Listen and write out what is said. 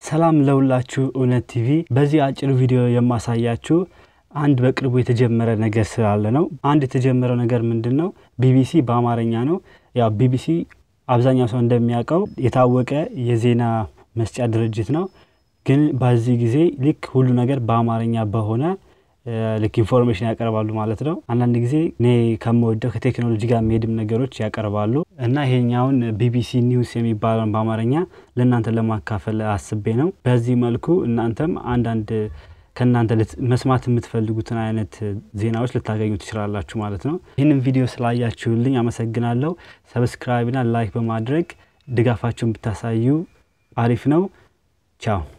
ሰላም ለሁላችሁ እውነት ቲቪ። በዚህ አጭር ቪዲዮ የማሳያችሁ አንድ በቅርቡ የተጀመረ ነገር ስላለ ነው። አንድ የተጀመረው ነገር ምንድን ነው? ቢቢሲ በአማርኛ ነው። ያው ቢቢሲ አብዛኛው ሰው እንደሚያውቀው የታወቀ የዜና መስጫ ድርጅት ነው። ግን በዚህ ጊዜ ልክ ሁሉ ነገር በአማርኛ በሆነ ልክ ኢንፎርሜሽን ያቀርባሉ ማለት ነው። አንዳንድ ጊዜ እኔ ከምወደው ከቴክኖሎጂ ጋር የሚሄድም ነገሮች ያቀርባሉ እና ይሄኛውን ቢቢሲ ኒውስ የሚባለውን በአማርኛ ለእናንተ ለማካፈል አስቤ ነው። በዚህ መልኩ እናንተም አንዳንድ ከእናንተ መስማት የምትፈልጉትን አይነት ዜናዎች ልታገኙ ትችላላችሁ ማለት ነው። ይህንን ቪዲዮ ስላያችሁልኝ አመሰግናለሁ። ሰብስክራይብና ላይክ በማድረግ ድጋፋችሁን ብታሳዩ አሪፍ ነው። ቻው